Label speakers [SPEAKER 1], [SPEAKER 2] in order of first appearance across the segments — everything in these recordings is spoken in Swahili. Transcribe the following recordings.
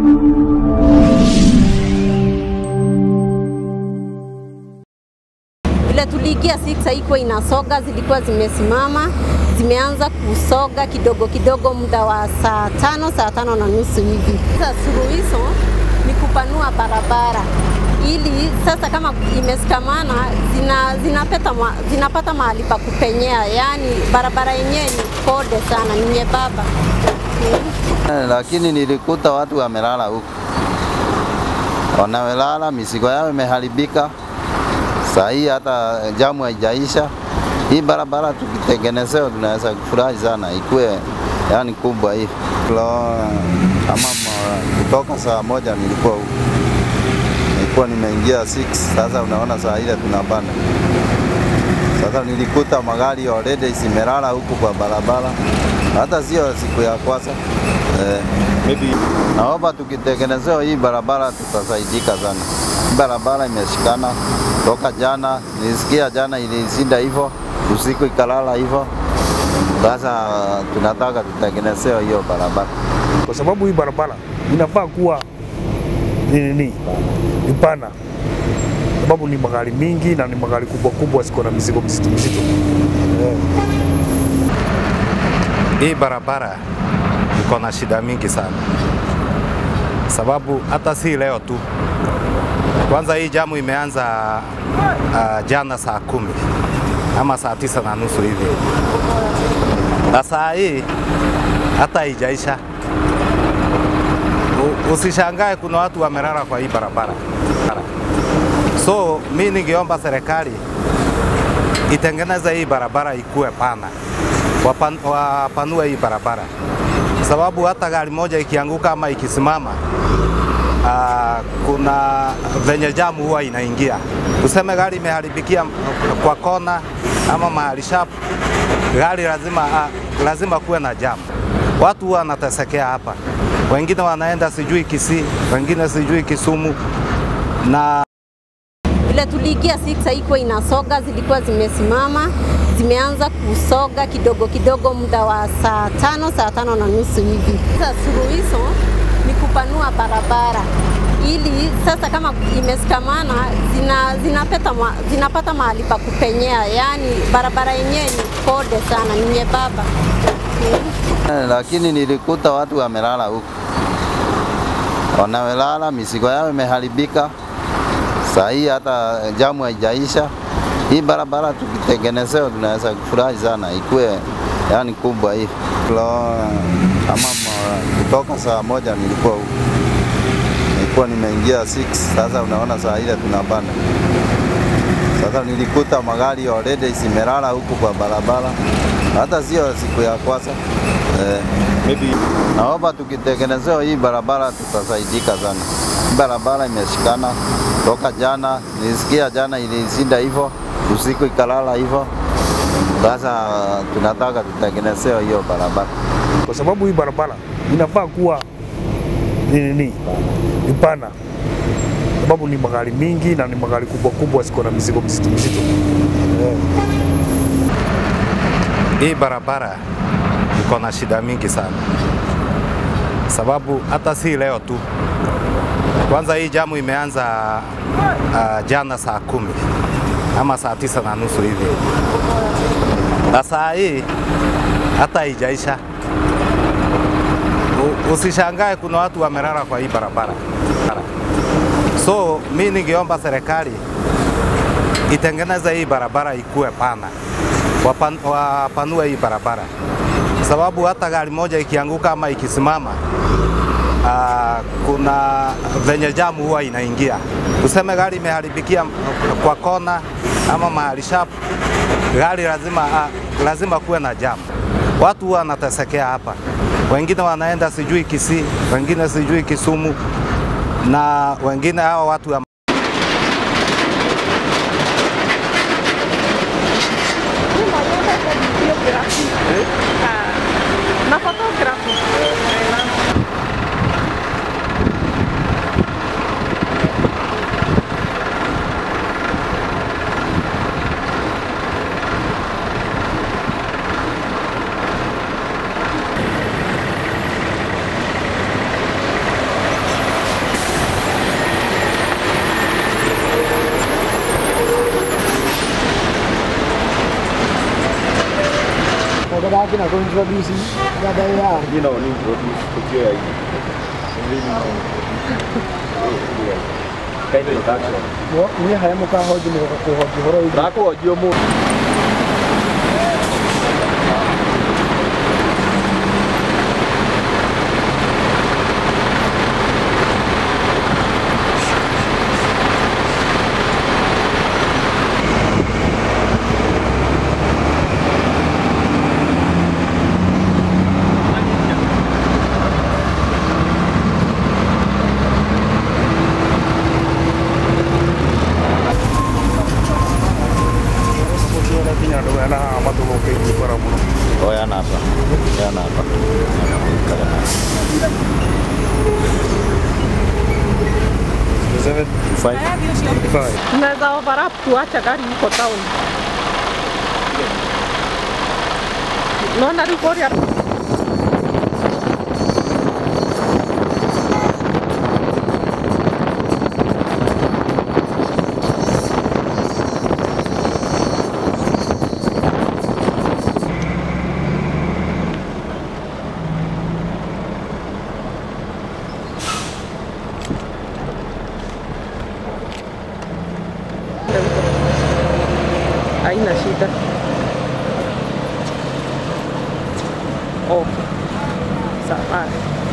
[SPEAKER 1] Vile tuliingia six haikuwa inasoga, zilikuwa zimesimama, zimeanza kusoga kidogo kidogo, muda wa saa tano saa tano na nusu hivi. Sasa suluhisho ni kupanua barabara ili sasa kama imesikamana zina, zinapata, ma, zinapata mahali pa kupenyea, yaani barabara yenyewe ni kode sana, ni nyembamba
[SPEAKER 2] Eh, lakini nilikuta watu wamelala huku, wanamelala, mizigo yao imeharibika. Saa hii hata jamu haijaisha. Hii barabara tukitengenezewa, tunaweza kufurahi sana, ikuwe yani kubwa hii Kilo, kama ma- kutoka saa moja nilikuwa huku, nilikuwa nimeingia 6 sasa unaona saa ile tunapanda sasa nilikuta magari already zimelala huku kwa barabara, hata sio siku ya kwanza eh.
[SPEAKER 3] Maybe
[SPEAKER 2] Naomba tukitengenezewa hii barabara tutasaidika sana. Hii barabara imeshikana toka jana, nilisikia jana ilisinda hivyo, usiku ikalala hivyo. Sasa tunataka tutengenezewe hiyo barabara.
[SPEAKER 3] kwa sababu hii barabara inafaa kuwa ni nini, ni pana, sababu ni magari mingi na ni magari kubwa kubwa, ziko na mizigo mizito mizito eh.
[SPEAKER 4] Hii barabara iko na shida mingi sana, sababu hata si leo tu. Kwanza hii jamu imeanza uh, jana saa kumi ama saa tisa na nusu hivi, na saa hii hata haijaisha. U- Usishangae kuna watu wamelala kwa hii barabara. So mi ningeomba serikali itengeneze hii barabara ikuwe pana, wapan, wapanue hii barabara, sababu hata gari moja ikianguka ama ikisimama aa, kuna venye jamu huwa inaingia. Tuseme gari imeharibikia kwa kona ama mahali sharp, gari lazima, aa, lazima kuwe na jamu. Watu huwa wanatesekea hapa, wengine wanaenda sijui Kisii, wengine sijui Kisumu na
[SPEAKER 1] Vile tuliingia six haikuwa inasoga, zilikuwa zimesimama, zimeanza kusoga kidogo kidogo, muda wa saa tano saa tano na nusu hivi. Sasa suluhisho ni kupanua barabara ili sasa kama imesikamana zina, zinapata, ma, zinapata mahali pa kupenyea, yaani barabara yenyewe ni kode sana, ni nyembamba
[SPEAKER 2] Eh, Lakini nilikuta watu wamelala huku, wanamelala, mizigo yao imeharibika. Saa hii hata jamu haijaisha. Hii barabara tukitengenezewa, tunaweza kufurahi sana, ikuwe yani kubwa hii Kilo, kama ma- kutoka saa moja nilikuwa huku, nilikuwa nimeingia 6 sasa unaona saa ile tunapanda sasa nilikuta magari already zimelala huku kwa barabara, hata sio siku ya kwanza eh.
[SPEAKER 3] Maybe
[SPEAKER 2] Naomba tukitengenezewa hii barabara tutasaidika sana. Hii barabara imeshikana toka jana, nilisikia jana ilisinda hivyo, usiku ikalala hivyo. Sasa tunataka tutengenezewe hiyo barabara.
[SPEAKER 3] kwa sababu hii barabara inafaa kuwa ni nini, ni pana, sababu ni magari mingi na ni magari kubwa kubwa, ziko na mizigo mizito mizito eh.
[SPEAKER 4] hii barabara iko na shida mingi sana, sababu hata si leo tu. Kwanza hii jamu imeanza uh, jana saa kumi ama saa tisa na nusu hivi, na saa hii hata haijaisha. U- Usishangae kuna watu wamelala kwa hii barabara. So mi ningeomba serikali itengeneze hii barabara ikuwe pana, wapan, wapanue hii barabara, sababu hata gari moja ikianguka ama ikisimama aa, kuna venye jamu huwa inaingia. Tuseme gari imeharibikia kwa kona ama mahali sharp, gari lazima, aa, lazima kuwe na jamu. Watu huwa wanatesekea hapa, wengine wanaenda sijui Kisii, wengine sijui Kisumu na wengine hawa watu wa
[SPEAKER 5] Ma fotografi.
[SPEAKER 6] kina ko introduce dada ya
[SPEAKER 7] Mimi naona introduce tukio ya hii. Kind of introduction.
[SPEAKER 6] mo ni haya mo ka hoji mo ko hoji horo hivi
[SPEAKER 7] Rako wajio mu.
[SPEAKER 3] Mukiona kinya ndo yana mathugo keiji bara muno.
[SPEAKER 2] Oya napa. Oya napa.
[SPEAKER 3] Seven
[SPEAKER 2] Five.
[SPEAKER 3] five.
[SPEAKER 5] Tunaweza overlap tuache gari iko town. Naona Rikoria haina shida. Okay. Sawa.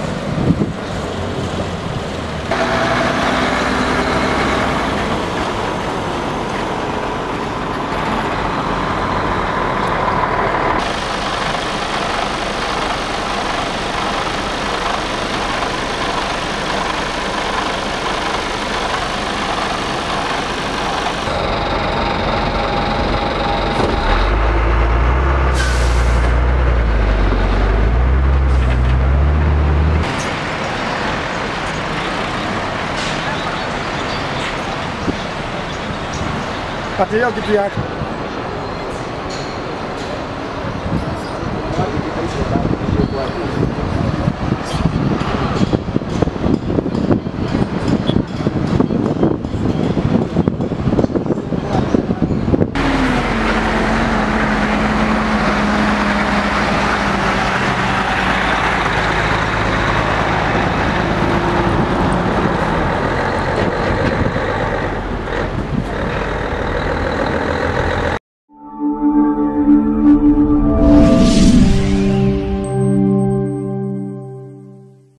[SPEAKER 6] ati hiyo kitu yake
[SPEAKER 7] Watu